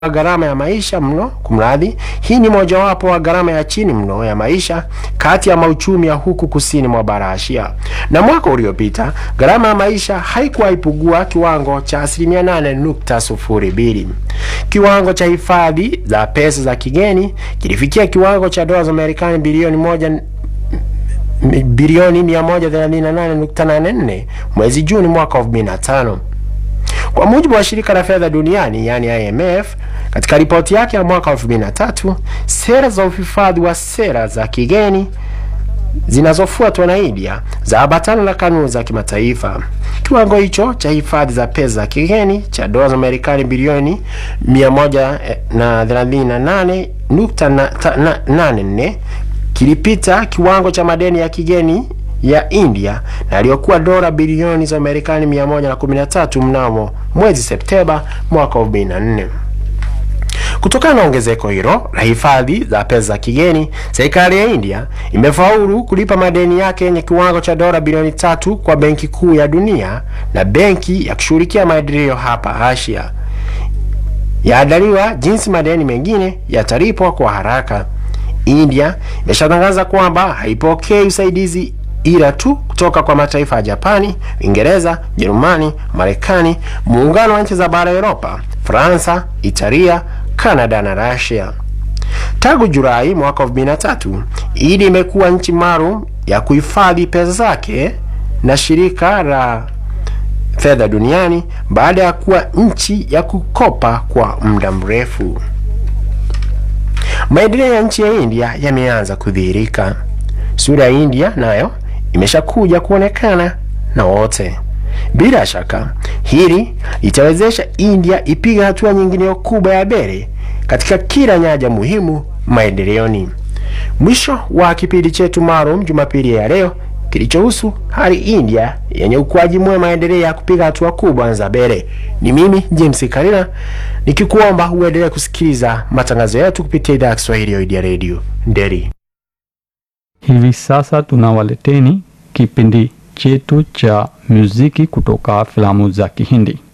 gharama ya maisha mno. Kumradhi, hii ni mojawapo wa gharama ya chini mno ya maisha kati ya mauchumi ya huku kusini mwa bara Asia. Na mwaka uliopita gharama ya maisha haikuwa ipugua kiwango cha asilimia 8.02. Kiwango cha hifadhi za pesa za kigeni kilifikia kiwango cha dola za Marekani bilioni moja bilioni 138.84 mwezi Juni mwaka 2005. Kwa mujibu wa shirika la fedha duniani yani IMF, katika ripoti yake ya mwaka 2003, sera za uhifadhi wa sera za kigeni zinazofuatwa na India za ambatana na kanuni za kimataifa. Kiwango hicho cha hifadhi za pesa za kigeni cha dola za Marekani bilioni 138.84 kilipita kiwango cha madeni ya kigeni ya India na aliyokuwa dola bilioni za Marekani 113 mnamo mwezi Septemba mwaka 2004. Kutokana na ongezeko hilo la hifadhi za pesa za kigeni, serikali ya India imefaulu kulipa madeni yake yenye kiwango cha dola bilioni tatu kwa Benki Kuu ya Dunia na benki ya kushughulikia maendeleo hapa Asia. Yaandaliwa jinsi madeni mengine yatalipwa kwa haraka. India imeshatangaza kwamba haipokei usaidizi ila tu kutoka kwa mataifa ya Japani, Uingereza, Jerumani, Marekani, muungano wa nchi za bara Europa, Fransa, Italia, Kanada na Russia. Tangu Julai mwaka 2003, India imekuwa nchi maalum ya kuhifadhi pesa zake na shirika la fedha duniani baada ya kuwa nchi ya kukopa kwa muda mrefu. Maendeleo ya nchi ya India yameanza kudhihirika. Sura ya India nayo imeshakuja kuonekana na wote. Bila shaka hili litawezesha India ipiga hatua nyingine kubwa ya mbele katika kila nyanja muhimu maendeleoni. Mwisho wa kipindi chetu maalum Jumapili ya leo kilichohusu hali India yenye ukuaji mwema, maendeleo ya kupiga hatua kubwa za mbele. Ni mimi James Karina nikikuomba uendelee kusikiliza matangazo yetu kupitia idhaa ya Kiswahili ya Idea Radio Nderi. Hivi sasa tunawaleteni kipindi chetu cha muziki kutoka filamu za Kihindi.